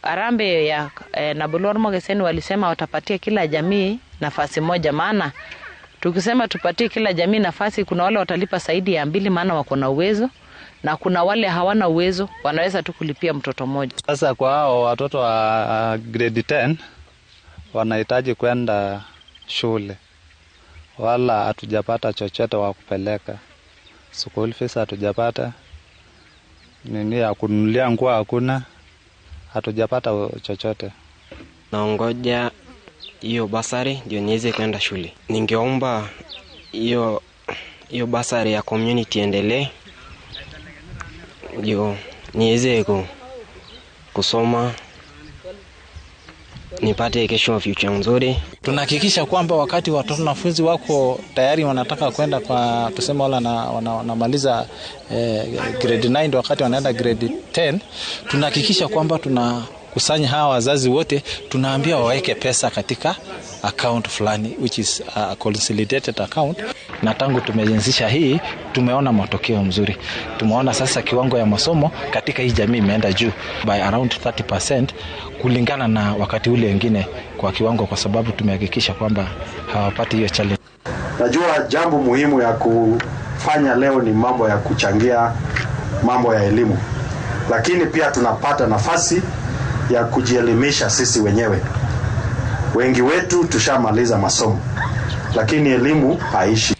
Arambe ya eh, Nabulor Mogeseni walisema watapatia kila jamii nafasi moja, maana tukisema tupatie kila jamii nafasi, kuna wale watalipa zaidi ya mbili, maana wako na uwezo na kuna wale hawana uwezo, wanaweza tu kulipia mtoto mmoja. Sasa kwa hao watoto wa grade 10 wanahitaji kwenda shule, wala hatujapata chochote wa kupeleka school fees, hatujapata nini ya kununulia nguo, hakuna, hatujapata chochote. Naongoja hiyo basari ndio niweze kwenda shule. Ningeomba hiyo hiyo basari ya community endelee ndio niweze ku, kusoma nipate kesho future nzuri. Tunahakikisha kwamba wakati watoto wanafunzi wako tayari wanataka kwenda kwa tuseme wala na, wana, wanamaliza eh, grade 9 wakati wanaenda grade 10 tunahakikisha kwamba tuna kusanya hawa wazazi wote, tunaambia waweke pesa katika account fulani which is a consolidated account. Na tangu tumeanzisha hii tumeona matokeo mzuri. Tumeona sasa kiwango ya masomo katika hii jamii imeenda juu by around 30% kulingana na wakati ule wengine kwa kiwango, kwa sababu tumehakikisha kwamba hawapati hiyo challenge. Najua jambo muhimu ya kufanya leo ni mambo ya kuchangia mambo ya elimu, lakini pia tunapata nafasi ya kujielimisha sisi wenyewe. Wengi wetu tushamaliza masomo, lakini elimu haishi.